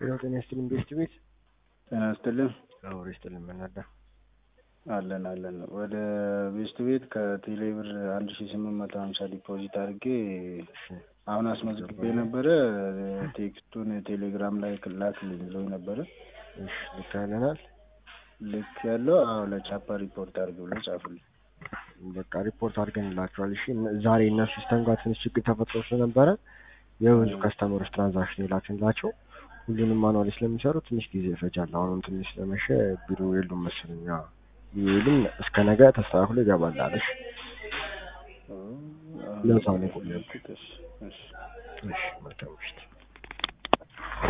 ሄሎ ጤና ይስጥልኝ ቤስት ቤት ጤና ይስጥልን አውሪ ይስጥልኝ መናዳ አለን አለን ወደ ቤስት ቤት ከቴሌ ብር አንድ ሺ ስምንት መቶ ሀምሳ ዲፖዚት አድርጌ አሁን አስመዝግቤ ነበረ ቴክስቱን ቴሌግራም ላይ ላክልኝ ብሎኝ ነበረ እሺ ልካለናል ልክ ያለው አዎ ለቻፓ ሪፖርት አድርግ ብሎ ጻፉልኝ በቃ ሪፖርት አድርገንላቸዋል እሺ ዛሬ እነሱ ሲስተም ጋር ትንሽ ችግር ተፈጥሮ ስለነበረ የብዙ ከስተመሮች ትራንዛክሽን የላክንላቸው ሁሉንም ማኑዋሊ ስለሚሰሩ ትንሽ ጊዜ ይፈጃል አሁንም ትንሽ ስለመሸ ቢሮ የሉም መሰለኝ ቢሄድም እስከ ነገ ተስተካክሎ ይገባል አለሽ ለዛ ነው የቆየሁት እሺ እሺ እሺ መልካም ምሽት